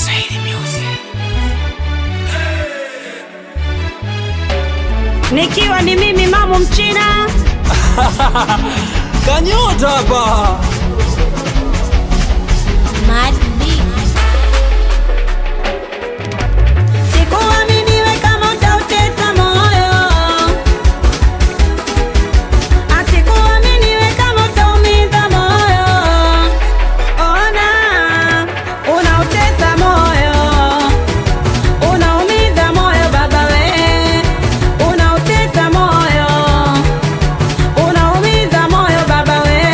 nikiwa ni mimi mamu mchina Kanyota hapa. Mad Beat. sikuaminiwe kama utautesa moyo asikuaminiwe kama utaumiza moyo ona unautesa moyo unaumiza moyo baba we unautesa moyo unaumiza moyo baba we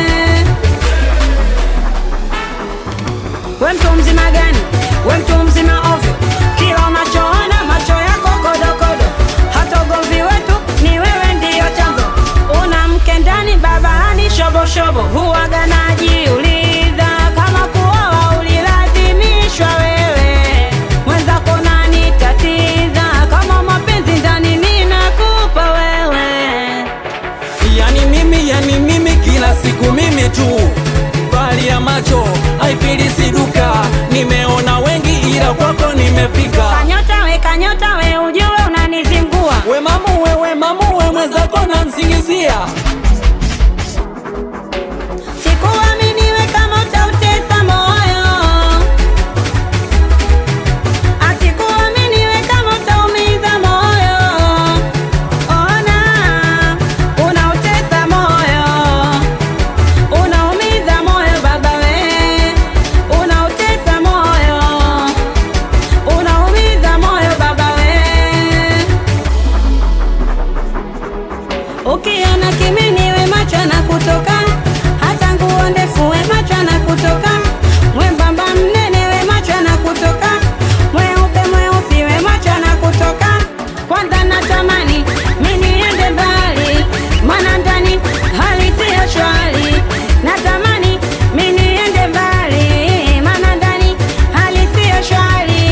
we mtu mzima gani we mtu mzima ovyo kila unachoona macho yako kodokodo hata ugomvi wetu ni wewe ndiyo chanzo una mke ndani babani shoboshobo huwaga najiuliza kama kuoa ulilazimishwa wewe mwenzako nani tatiza kama mapenzi ndani ninakupa wewe Yani mimi, yani mimi, kila siku mimi tu, bali ya macho haipilisi duka. Nimeona wengi, ila kwako nimefika. kanyota we kanyota we ujue unanizingua We mamu, we, we mamu, we mwenzako nansingizia. Sikuaminiwe kama utautesa moyo, asikuaminiwe kama utaumiza moyo. Ona unautesa moyo, unaumiza moyo baba we, unautesa moyo, unaumiza moyo baba we. Ukiona kimini we macho na kutoka, hata nguo ndefu we macho na kutoka, mwembamba mnene we macho na kutoka, mweupe mweusi we macho na kutoka. Kwanza natamani mimi niende mbali, maana ndani hali siyo shwari. Natamani mimi niende mbali, maana ndani hali siyo shwari.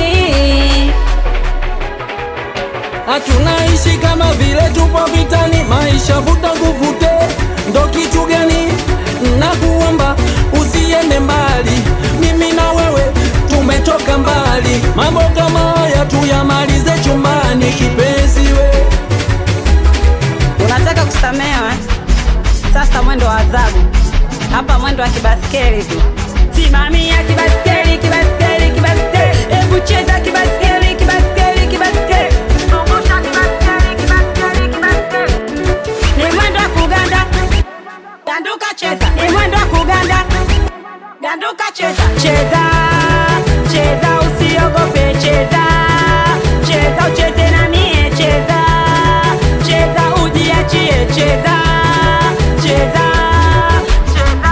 Hatunaishi kama vile tupo vitani, maisha vuta kuvute, ndo kitu gani? Nakuomba usiende mbali, mimi na wewe tumetoka mbali. Mambo kama haya tuyamalize chumbani, kipenzi we. Unataka kusamehewa? Sasa mwendo wa adhabu hapa, mwendo wa kibaskeli tu. Simamia kibaskeli, kibaskeli, kibaskeli, hebu cheza kibaskeli, kibaskeli, kibaskeli, zungusha kibaskeli, kibaskeli, kibaskeli. Ni mwendo wa kuganda, ganduka cheza. Ni mwendo wa kuganda, ganduka cheza. Cheza, cheza, usiogope, cheza, cheza, ucheze na mie, cheza, cheza, ujiachie, cheza, cheza, cheza.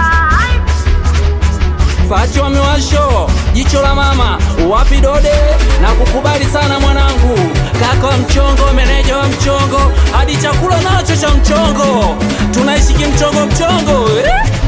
Facho amewasho jicho la mama, wapi dode na kukubali sana mwanangu, kaka wa mchongo, meneja wa mchongo, hadi chakula nacho cha mchongo, tunaishi kimchongo mchongo eh?